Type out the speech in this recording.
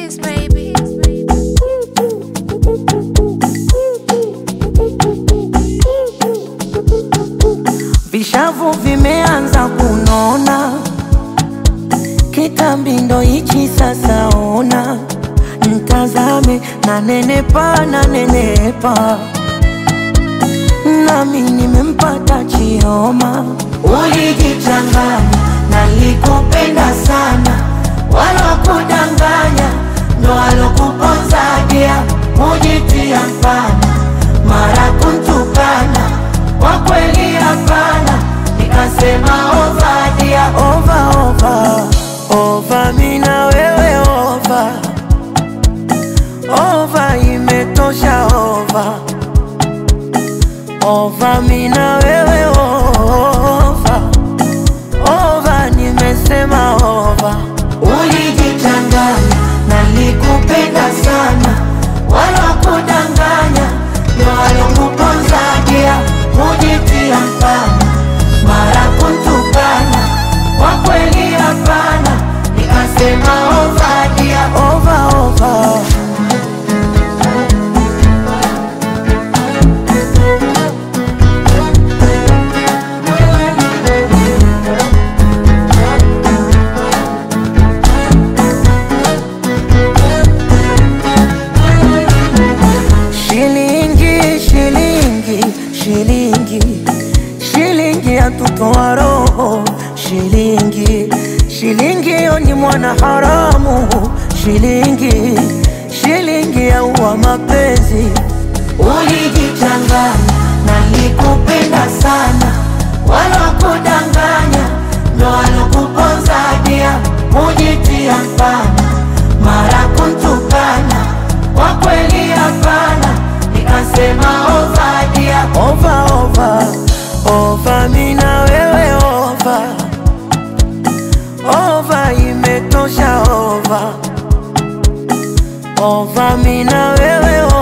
keys, baby. Vishavu vimeanza kunona, kitambi ndo hichi sasa. Ona mtazame, na nenepa na nenepa, nami nimempata Chioma. Ulijichanganya, nalikupenda sana, wala kudanganya ndo alokuponza dia, mujitia mfana, mara kuntukana kwa kweli hapana, nikasema ovadia ova ova ova, mina wewe ova ova, imetosha ova ova, mina wewe ova ova, nimesema ova. Ulijichanganya, nalikupenda sana, wala kudanganya ndo alokuponza dia, mujitia mfana, mara kuntukana, kwa kweli hapana, nikasema ova dia, ova ova. Shilingi, shilingi, shilingi, shilingi yatutoa roho. Shilingi, shilingi yo ni mwana haramu. Shilingi, shilingi yaua mapenzi. Ulijichanganya, nalikupenda sana, wala kudanganya ndo alokuponza dia, mujitia mfana, mara kuntukana kwa kweli hapana, nikasema ovadia ova ova ova, mina wewe ova ova, imetosha ova ova, mina wewe